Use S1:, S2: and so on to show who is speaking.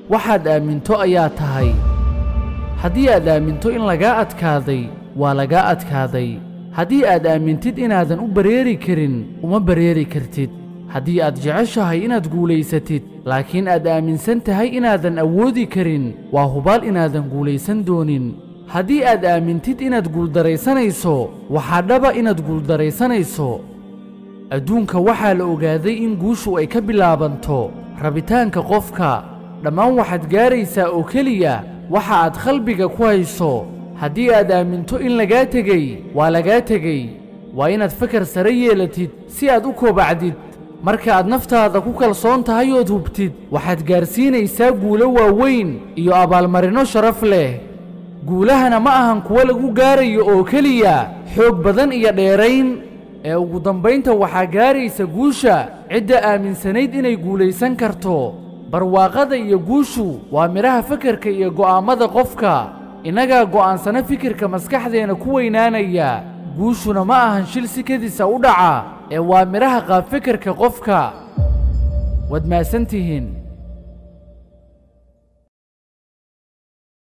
S1: waxaad aaminto ayaa tahay haddii aad aaminto in lagaa adkaaday waa lagaa adkaaday haddii aad aamintid inaadan u bareeri karin uma bareeri kartid haddii aad jeceshahay inaad guulaysatid laakiin aad aaminsan tahay inaadan awoodi karin waa hubaal inaadan guulaysan doonin haddii aad aamintid inaad guuldaraysanayso waxaa dhaba inaad guuldaraysanayso adduunka waxaa la ogaaday in guushu ay ka bilaabanto rabitaanka qofka dhammaan waxaad gaaraysaa oo keliya waxa aad qalbiga ku hayso haddii aad aaminto in lagaa tegey waa lagaa tegey waa inaad fakar sare yeelatid si aad u koobacdid marka aad naftaada ku kalsoon tahay ood hubtid waxaad gaarsiinaysaa guulo waaweyn iyo abaalmarinno sharaf leh guulahana ma ahan kuwo lagu gaarayo oo keliya xoog badan iyo dheerayn ee ugu dambaynta waxaa gaaraysa guusha cidda aaminsanayd inay guulaysan karto barwaaqada iyo guushu waa midhaha fakarka iyo go'aammada qofka innagaa go'aansana fikirka maskaxdeenna ku weynaanaya guushuna ma ahan shil si kedisa u dhaca ee waa midhaha qaab fikirka qofka waad mahadsantihiin